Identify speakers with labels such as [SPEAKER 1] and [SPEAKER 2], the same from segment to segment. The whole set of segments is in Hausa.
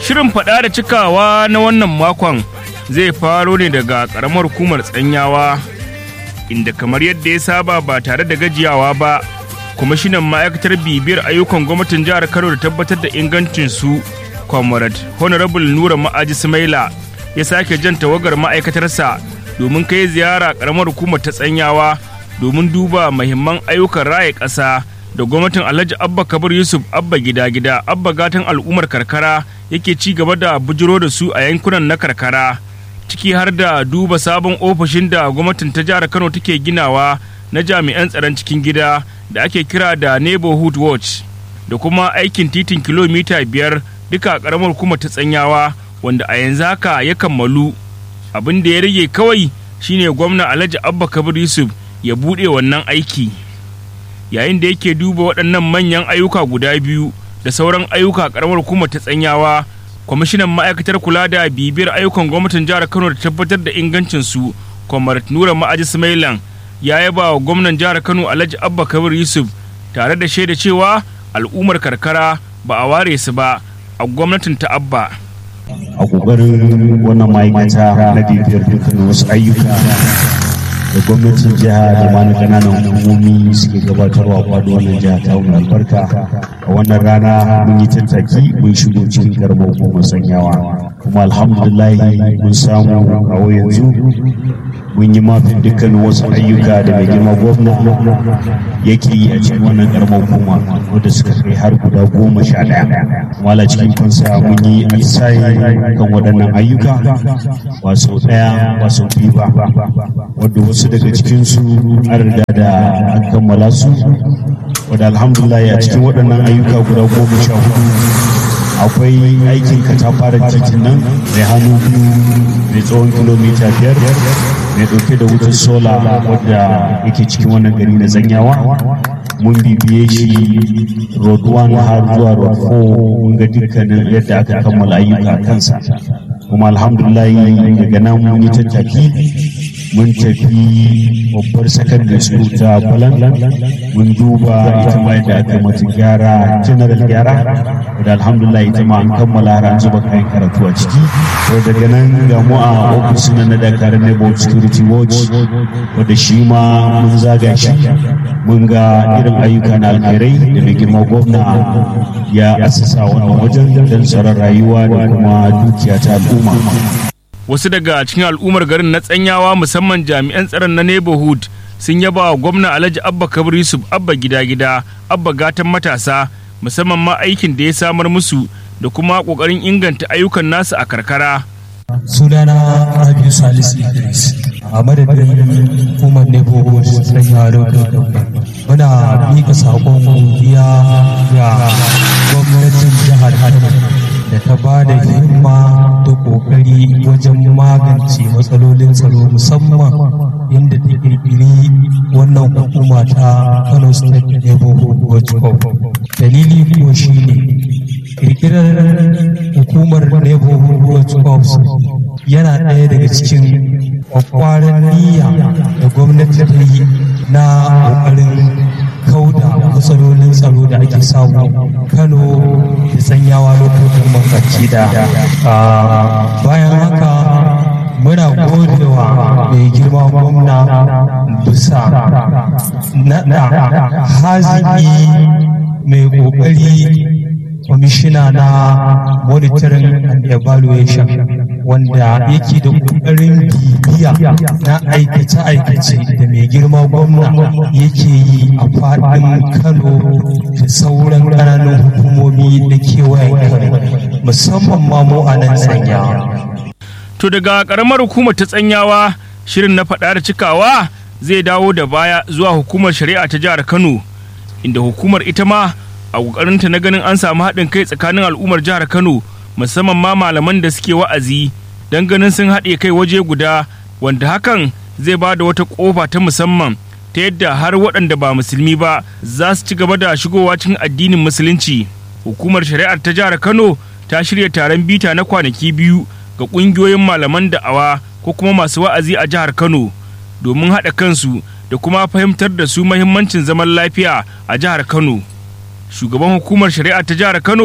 [SPEAKER 1] Shirin faɗa da cikawa na wannan makon zai faro ne daga ƙaramar hukumar tsanyawa inda kamar yadda ya saba ba tare da gajiyawa ba kwamishinan ma'aikatar bibiyar ayyukan gwamnatin jihar kano da tabbatar da ingancinsu comrade honorable nura ma'aji sumaila ya sake jan tawagar ma'aikatarsa domin kai ziyara ƙaramar hukumar ta tsanyawa domin duba mahimman ayyukan raya ƙasa da gwamnatin alhaji abba kabir yusuf abba gida gida abba gatan al'ummar karkara yake ci gaba da bujiro da su a yankunan na karkara ciki har da duba sabon ofishin da gwamnatin ta jihar kano take ginawa na jami'an tsaron cikin gida da ake kira da neighborhood watch da kuma aikin titin kilomita biyar duka karamar hukumar ta tsanyawa wanda a yanzu haka ya kammalu abin da ya rage kawai shine gwamna alhaji abba kabir yusuf ya buɗe wannan aiki yayin da yake duba waɗannan manyan ayyuka guda biyu da sauran ayyuka karamar hukumar ta tsanyawa kwamishinan ma'aikatar kula da bibiyar ayyukan gwamnatin jihar kano da tabbatar da ingancinsu kwamar nura ma'aji smailan ya yaba wa gwamnan jihar kano alhaji abba kabir yusuf tare da shaida cewa al'ummar karkara ba a ware su ba a gwamnatin ta abba
[SPEAKER 2] a kokarin wannan ma'aikata na bibiyar dukkan wasu ayyuka da gwamnatin jiha da ma na kananan hukumomi suke gabatarwa kwado wannan jiha ta mai albarka a wannan rana mun yi tattaki mun shigo cikin karamar hukumar sanyawa kuma alhamdulillah mun samu a yanzu mun yi mafin dukkanin wasu ayyuka da mai girma gwamna yake yi a cikin wannan karamar hukuma wadda suka kai har guda goma sha ɗaya wala cikin kansa mun yi atisaye kan waɗannan ayyuka ba sau ɗaya ba sau biyu ba wadda wasu daga cikinsu an riga da an kammala su wadda alhamdulillah a cikin waɗannan ayyuka guda goma sha hudu akwai aikin katafaren titin nan mai hannu biyu mai tsawon kilomita biyar mai ɗauke da wutar sola wadda yake cikin wannan gari na zanyawa mun bibiye shi road 1 har zuwa road 4 mun ga dukkanin yadda aka kammala ayyuka kansa kuma alhamdulillah daga nan mun yi tattaki mun tafi babbar secondary school ta balan mun duba ita ma yadda aka mata gyara general gyara da alhamdulillah ita ma an kammala har an zuba kayan karatu a ciki to daga nan ga mu a ofis na na dakarun neighborhood security watch wadda shi ma mun zaga shi mun ga irin ayyuka na alkhairai da mai girma gwamna ya asasa wannan wajen don tsaron rayuwa da kuma dukiya ta al'umma
[SPEAKER 1] wasu daga cikin al'ummar garin na tsanyawa musamman jami'an tsaron na neighborhood sun yaba wa gwamna alhaji abba kabir yusuf abba gida gida abba gatan matasa musamman ma aikin da ya samar musu da kuma kokarin inganta ayyukan nasu a karkara
[SPEAKER 3] sunana rabiu salisu idris a madadin hukumar neighborhood tsanyawa lokacin muna miƙa saƙon godiya ga gwamnatin jihar kano da ta ba da himma da ƙoƙari wajen magance matsalolin tsaro musamman inda ta ƙirƙiri wannan hukuma ta Kano State Neighborhood Watch Corp. Dalili kuwa shi ne ƙirƙirar hukumar Neighborhood Watch Corps yana ɗaya daga cikin kwakwaran niyya da gwamnati ta yi na ƙoƙarin kauda matsalolin tsaro da ake samu kano da sanyawa lokacin mafarki da bayan haka muna godewa mai girma gwamna bisa naɗa haziki mai ƙoƙari kwamishina na monitoring and evaluation wanda yake da ƙoƙarin bibiya na aikace-aikace da mai girma gwamna yake yi a faɗin kano da sauran ƙananan hukumomi da kewayen kano musamman ma mu a nan tsanyawa.
[SPEAKER 1] to daga ƙaramar hukumar ta tsanyawa shirin na faɗa da cikawa zai dawo da baya zuwa hukumar shari'a ta jihar kano inda hukumar ita ma a ƙoƙarinta na ganin an samu haɗin kai tsakanin al'ummar jihar kano musamman ma malaman da suke wa'azi don ganin sun haɗe kai waje guda wanda hakan zai ba da wata ƙofa ta musamman ta yadda har waɗanda ba musulmi ba za su ci gaba da shigowa cikin addinin musulunci hukumar shari'ar ta jihar kano ta shirya taron bita na kwanaki biyu ga ƙungiyoyin malaman da'awa ko kuma masu wa'azi a jihar kano domin haɗa kansu da kuma fahimtar da su mahimmancin zaman lafiya a jihar kano shugaban hukumar shari'a ta jihar kano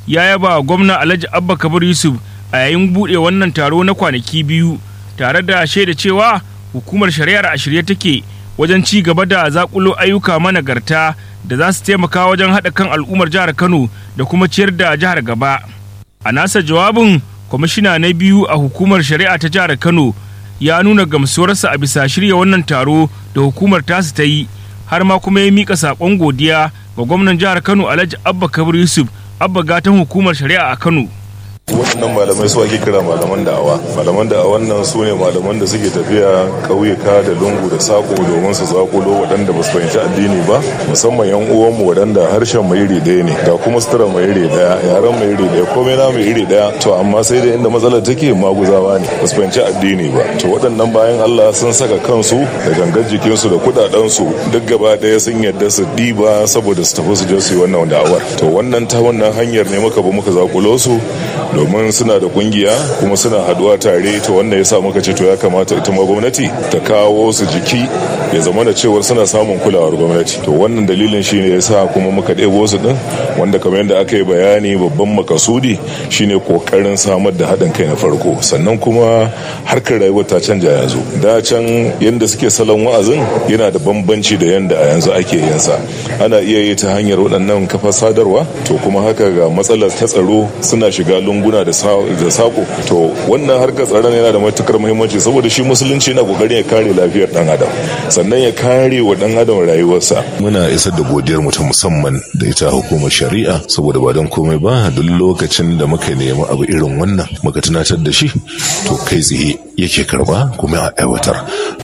[SPEAKER 1] ya yaba gwamna alhaji abba kabir yusuf a yayin buɗe wannan taro na kwanaki biyu tare da shaida cewa hukumar shari'ar a shirye take wajen ci gaba da zakulo ayyuka managarta da za su taimaka wajen haɗa kan al'ummar jihar kano da kuma ciyar da jihar gaba a nasa jawabin kwamishina na biyu a hukumar shari'a ta jihar kano ya nuna gamsuwarsa a bisa shirya wannan taro da hukumar tasu ta yi har ma kuma ya mika saƙon godiya ga gwamnan jihar kano alhaji abba kabir yusuf abba gatan hukumar shari'a a kano
[SPEAKER 4] waɗannan malamai su ake kira malaman da'awa malaman da'awan nan su ne malaman da suke tafiya ƙauyuka da lungu da sako domin su zakulo waɗanda ba su fahimci addini ba musamman yan uwanmu waɗanda harshen mai iri ɗaya ne ga kuma sutura mai iri ɗaya yaren mai iri ɗaya komai na mai iri ɗaya to amma sai da inda matsalar take maguzawa ne ba su fahimci addini ba to waɗannan bayan Allah sun saka kansu da gangar jikinsu da kuɗaɗensu duk gaba ɗaya sun yadda su ɗiba saboda su tafi su je su yi wannan da'awar to wannan ta wannan hanyar ne muka bi muka zakulo su domin suna da kungiya kuma suna haduwa tare to wanda ya sa muka ce to ya kamata ita ma gwamnati ta kawo su jiki ya zama da cewar suna samun kulawar gwamnati to wannan dalilin shine ya sa kuma muka ɗebo su din wanda kamar yadda aka yi bayani babban makasudi shine kokarin samar da haɗin kai na farko sannan kuma harkar rayuwar ta canja yanzu da can yadda suke salon wa'azin yana da bambanci da yadda a yanzu ake yin sa ana iya yi ta hanyar waɗannan kafar sadarwa to kuma haka ga matsalar ta tsaro suna shiga lunguna da sako to wannan harkar tsaron yana da matukar muhimmanci saboda shi musulunci yana kokarin ya kare lafiyar dan adam sannan ya kare wa dan adam rayuwarsa muna isar da godiyar mu ta musamman da ita hukumar shari'a saboda ba don komai ba duk lokacin da muka nemi abu irin wannan muka tunatar da shi to kai tsaye yake karba kuma a aiwatar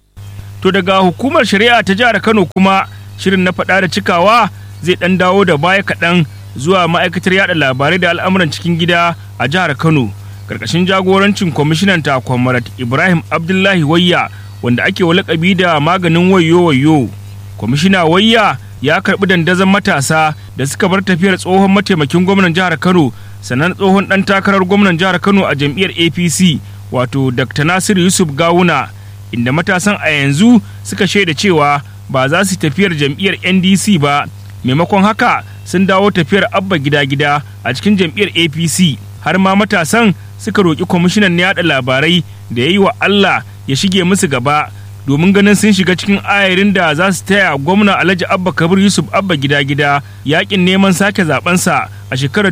[SPEAKER 1] to daga hukumar shari'a ta jihar kano kuma shirin na faɗa da cikawa zai ɗan dawo da baya kaɗan zuwa ma'aikatar yada labarai da al'amuran cikin gida a jihar kano karkashin jagorancin kwamishinan ta kwamarat ibrahim abdullahi wayya wanda ake wa lakabi da maganin wayo wayo kwamishina wayya ya karbi dandazon matasa da suka bar tafiyar tsohon mataimakin gwamnan jihar kano sannan tsohon dan takarar gwamnan jihar kano a jam'iyyar apc wato dr nasir yusuf gawuna inda matasan a yanzu suka shaida cewa ba za su tafiyar jam'iyyar ndc ba maimakon haka sun dawo tafiyar abba gida-gida a cikin jam'iyyar apc har ma matasan suka roƙi kwamishinan yaɗa labarai da ya yi wa allah ya shige musu gaba domin ganin sun shiga cikin ayarin da za su taya gwamna alhaji abba kabir yusuf abba gida-gida yakin neman sake zabensa a shekarar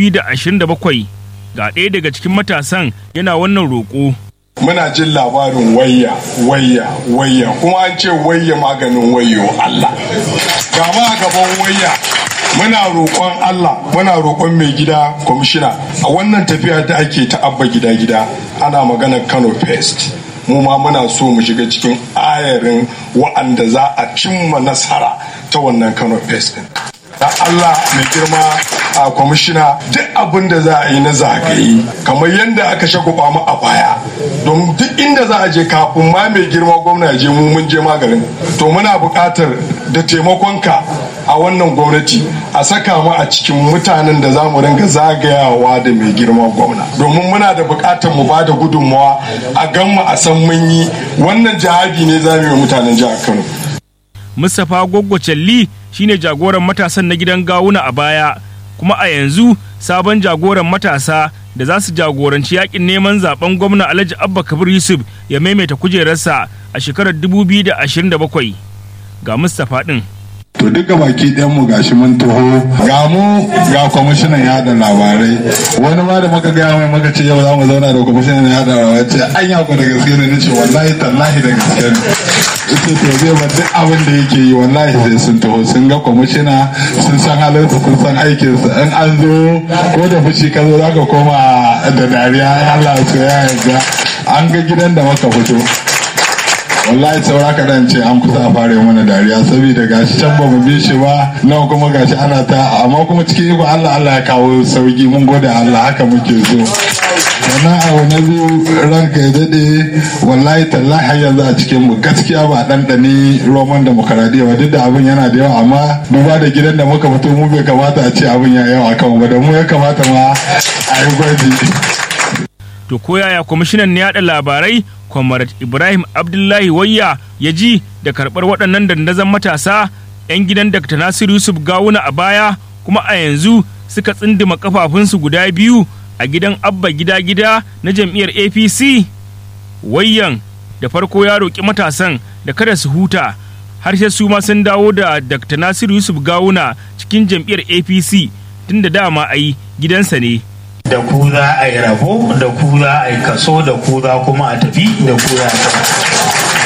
[SPEAKER 1] 2027 ga ɗaya daga cikin matasan yana wannan roƙo
[SPEAKER 5] muna jin labarin wayya wayya wayya kuma an ce wayya maganin wayo Allah ga ma gaban wayya muna roƙon Allah muna roƙon mai gida kwamishina a wannan tafiya da ake ta abba gida gida ana magana Kano Fest mu ma muna so mu shiga cikin ayarin wa'anda za a cimma nasara ta wannan Kano Fest din da Allah mai girma a kwamishina duk abin da za a yi na zagaye kamar yadda aka shaguba mu a baya don duk inda za a je kafin ma mai girma gwamna ya je mu mun je maganin to muna buƙatar da taimakonka a wannan gwamnati a saka mu a cikin mutanen da za mu ringa zagayawa da mai girma gwamna domin muna da buƙatar mu ba da gudunmawa a gan mu a san mun yi wannan jawabi ne za mu yi mutanen jihar Kano.
[SPEAKER 1] Mustapha Goggo Challi shine jagoran matasan na gidan gawuna a baya kuma a yanzu sabon jagoran matasa da za su jagoranci yakin neman zaben gwamna Alhaji Abba Kabir Yusuf ya maimaita kujerarsa a shekarar 2027 ga Mustapha din.
[SPEAKER 5] to duka baki ɗayan mu gashi mun taho ga mu ga kwamishinan yada labarai wani ma da muka gaya mai muka ce yau za mu zauna da kwamishinan yada labarai ce an ya da gaske ne nace wallahi tallahi da gaske ne ita to zai ba duk abin da yake yi wallahi sai sun taho sun ga kwamishina sun san halinsa sun san aikinsa in an zo ko da fushi ka zo zaka koma da dariya Allah su ya yarda an ga gidan da muka fito wallahi saura kaɗan ce an kusa a fara mana dariya saboda gashi can ba mu bi shi ba nawa kuma gashi ana ta amma kuma cikin iko Allah Allah ya kawo sauki mun gode Allah haka muke so sannan abu na biyu ranka ya daɗe wallahi tallahi har yanzu a cikin mu gaskiya ba ɗanɗani roman demokaradiyya ba duk da abin yana da yawa amma duba da gidan da muka fito mu bai kamata a ce abin ya yawa kan ba da mu ya kamata ma a yi gwaji.
[SPEAKER 1] To koyaya kwamishinan yaɗa labarai Comrade Ibrahim Abdullahi Wayya ya ji da karɓar waɗannan dandazon matasa 'yan gidan Dr. Nasiru Yusuf Gawuna a baya kuma a yanzu suka tsindima kafafunsu guda biyu a gidan abba gida-gida na jam'iyyar apc wayyan da farko ya roƙi matasan da kada su huta har sai su ma sun dawo da dr nasiru yusuf gawuna cikin jam'iyyar apc tun da dama ai gidansa ne
[SPEAKER 6] da ku za a yi rabo da ku za a yi kaso da ku za kuma a tafi da ku za a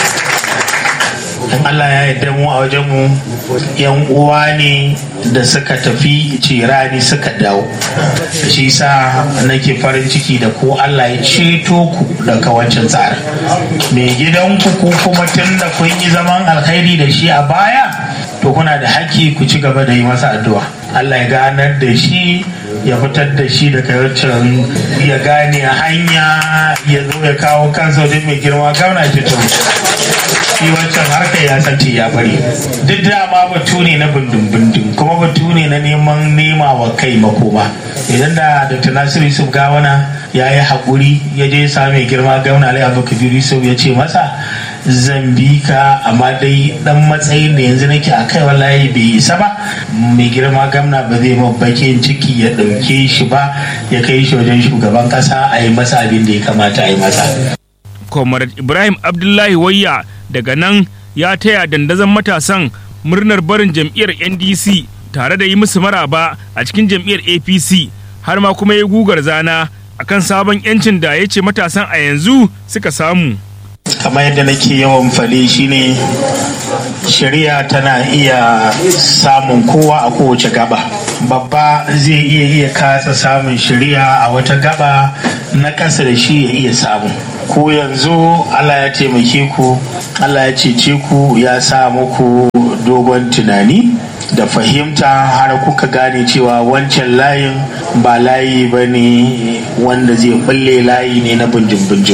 [SPEAKER 6] in Allah ya yarda mu a wajen mu yan uwa ne da suka tafi cirani suka dawo shi sa nake farin ciki da ku Allah ya ceto ku daga wancan tsarin mai gidanku ku kuma tun da kun yi zaman alkhairi da shi a baya to kuna da haƙƙi ku ci gaba da yi masa addu'a Allah ya ganar da shi ya fitar da shi daga wancan ya gane hanya ya zo ya kawo kansa wajen mai girma gauna ce to shi wancan harka ya santi ya bari duk dama batu ne na bindin kuma batu ne na neman nema wa kai makoma idan da dr nasiru yusuf gawana ya yi haƙuri ya je sa mai girma gauna alai abubakar yusuf ya ce masa zan bi ka amma dai dan matsayin da yanzu nake a kai wallahi bai isa ba mai girma gamna ba zai ma bakin ciki ya ɗauke shi ba ya kai shi wajen shugaban ƙasa a yi masa abin da ya kamata a yi masa.
[SPEAKER 1] comrade ibrahim abdullahi wayya daga nan ya taya dandazon matasan murnar barin jam'iyyar ndc tare da yi musu maraba a cikin jam'iyyar apc har ma kuma ya gugar zana akan sabon 'yancin da ya ce matasan a yanzu suka samu.
[SPEAKER 6] kamar yadda nake yawan fade shine shari'a tana iya samun kowa a kowace gaba babba zai iya iya kasa samun shari'a a wata gaba na ƙasa da shi ya iya samu ko yanzu allah ya taimake ku allah ya cece ku ya sa muku dogon tunani da fahimta har kuka gane cewa wancan layin ba layi ba ne wanda zai bulle layi ne na bunjin-bunjin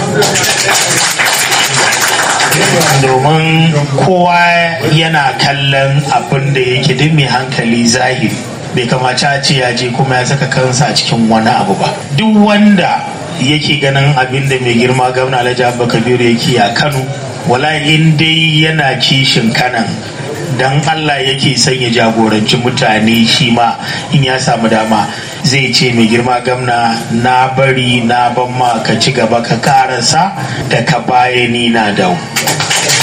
[SPEAKER 6] domin kowa yana kallon abin da yake duk mai hankali zahiri bai kamata a ce ya je kuma ya saka kansa a cikin wani abu ba duk wanda yake ganin abin da mai girma gwamna alhaji abba kabiru yake a kano wala in dai yana kishin kanan dan allah yake son ya jagoranci mutane shi ma in ya samu dama zai ce mai girma gamna na bari na ban ma ka ci gaba ka karasa da ka baya ni na dawo